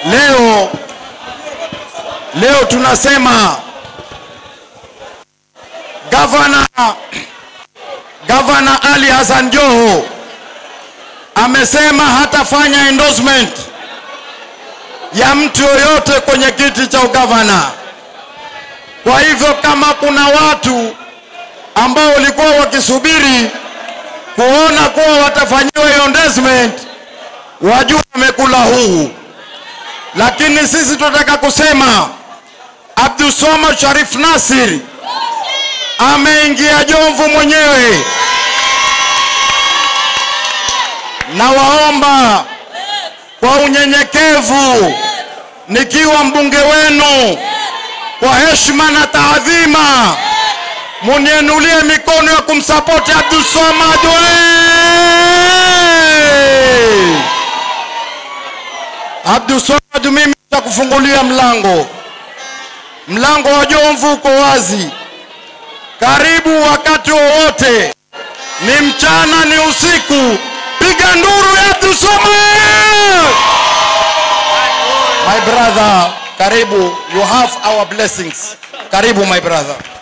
leo leo tunasema gavana gavana Ali Hassan Joho amesema hatafanya endorsement ya mtu yoyote kwenye kiti cha ugavana. Kwa hivyo kama kuna watu ambao walikuwa wakisubiri kuona kuwa watafanyiwa hiyo endorsement, wajua wamekula huu. Lakini sisi tunataka kusema Abdulswamad Sharif Nasir ameingia Jomvu mwenyewe. Nawaomba kwa unyenyekevu, nikiwa mbunge wenu, kwa heshima na taadhima, munienulie mikono ya kumsapoti Abdulswamad. Abdulswamad, mimi nitakufungulia mlango, mlango wa Jomvu uko wazi. Karibu wakati wowote, ni mchana ni usiku, piga nduru ya Abdulswamad. My brother, karibu, you have our blessings. Karibu my brother.